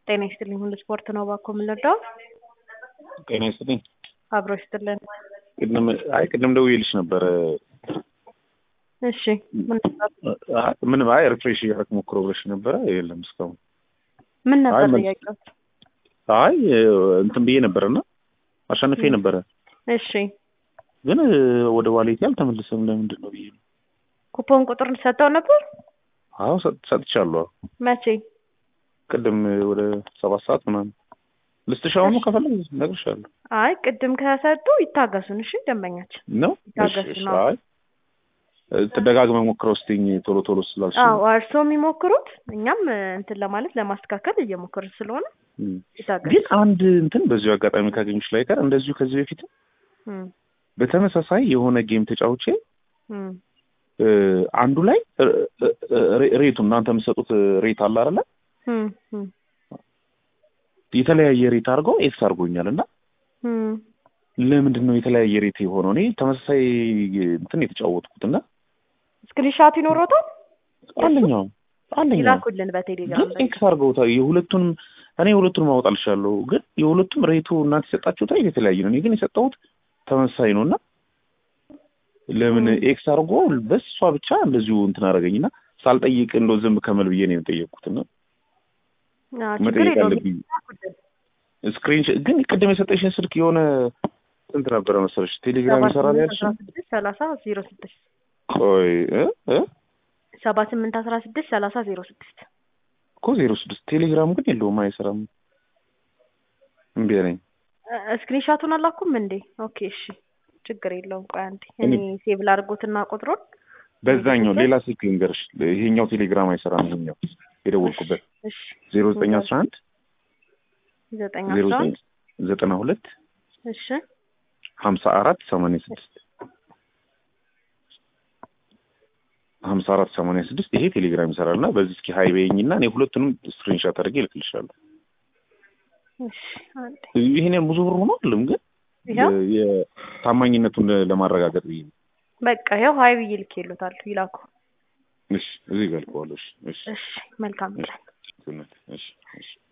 ጤና ይስጥልኝ ሁሉ ስፖርት ነው እባክዎ የምንወደው ጤና ይስጥልኝ። አብሮ ይስጥልን። ቅድም አይ ቅድም ደውዬልሽ ነበረ። እሺ ምን ነበር አይ ምንም አይ ሪፍሬሽ እያደረክ ሞክሮ ብለሽ ነበረ። የለም እስካሁን ምን ነበር አይ መልስ- ጥያቄው? አይ እንትን ብዬ ነበረና አሸንፌ ነበረ፣ እሺ ግን ወደ ዋሌቴ አልተመለሰም። ለምንድን ነው ብዬ ነው። ኩፖን ቁጥር ሰጠው ነበር አዎ ሰጥ- ሰጥቻለሁ። መቼ? ቅድም ወደ ሰባት ሰዓት ምናምን ልስጥሽ። አሁኑ ከፈለግሽ እነግርሻለሁ። አይ ቅድም ከሰጡ ይታገሱን። እሺ ደንበኛችን ነው ይታገሱ እሺ፣ እሺ። ነው። አይ ተደጋግመህ ሞክረው ስትይኝ ቶሎ ቶሎ ስላልሽ ነው። አዎ እርስዎ የሚሞክሩት እኛም እንትን ለማለት ለማስተካከል እየሞከርን ስለሆነ እም። ይታገሱ። ግን አንድ እንትን በዚሁ አጋጣሚ ካገኙሽ ላይ ቀር እንደዚሁ ከዚህ በፊት እም፣ በተመሳሳይ የሆነ ጌም ተጫውቼ እም፣ እ፣ አንዱ ላይ እ፣ እ፣ ሬ- ሬቱ እናንተ የምትሰጡት ሬት አለ አይደለ? እም፣ እም፣ የተለያየ ሬት አድርገው ኤክስ አድርጎኛል እና እም። ለምንድን ነው የተለያየ ሬት የሆነው? እኔ ተመሳሳይ እንትን የተጫወትኩት እና ስክሪንሻት ይኖሮታል አንደኛው አንደኛው ይላኩልን በቴሌግራም ግን ኤክስ አድርገውታል። የሁለቱንም እኔ የሁለቱንም አወጣልሻለሁ፣ ግን የሁለቱም ሬቱ እናንተ የሰጣችሁት ሬት የተለያየ ነው። እኔ ግን የሰጠሁት ተመሳሳይ ነው እና ለምን ም። ኤክስ አድርጎ በሷ ብቻ እንደዚሁ እንትን አደረገኝና ሳልጠይቅ እንደው ዝም ከመል ብዬ ነው የጠየቅኩት እና አዎ፣ ችግር መጠየቅ የለውም አለብኝ። ይላኩልን። ስክሪን ግን ቅድም የሰጠሽን ስልክ የሆነ ስንት ነበረ መሰለሽ? ቴሌግራም ይሰራል ያልሽ? ሰባ ስምንት ሰላሳ ዜሮ ስድስት ቆይ እ እ ሰባ ስምንት አስራ ስድስት ሰላሳ ዜሮ ስድስት እኮ ዜሮ ስድስት ቴሌግራም ግን የለውም አይሰራም። እምቢ አለኝ። ስክሪንሻቱን አላኩም እንዴ? ኦኬ እሺ፣ ችግር የለውም። ቆይ አንዴ እኔ እኔ- ሴቭ ላድርጎትና ቁጥሩን በዛኛው ሌላ ስልክ ልንገርሽ፣ ይሄኛው ቴሌግራም አይሰራም። ይሄኛው የደወልኩበት እሺ፣ ዜሮ ዘጠኝ አስራ አንድ ዘጠኝ ዜሮ አስራ ዘጠኝ አንድ ዘጠና ሁለት እሺ፣ ሀምሳ አራት ሰማንያ ስድስት ሀምሳ አራት ሰማንያ ስድስት ይሄ ቴሌግራም ይሰራል እና በዚህ እስኪ ሀይ በይኝና እኔ ሁለቱንም ስክሪንሻት አድርጌ እልክልሻለሁ። እሺ፣ አንዴ ይሄን ብዙ ብር ሆኖ አይደለም ግን ይኸው የታማኝነቱን ለማረጋገጥ ብዬ ነው። በቃ ይኸው ሀይ ብዬ ልኬሎታለሁ። ይላኩ። እሺ እዚህ ገልቀዋለሁ። እሺ እሺ እሺ፣ መልካም ቀን። እሺ እሺ እሺ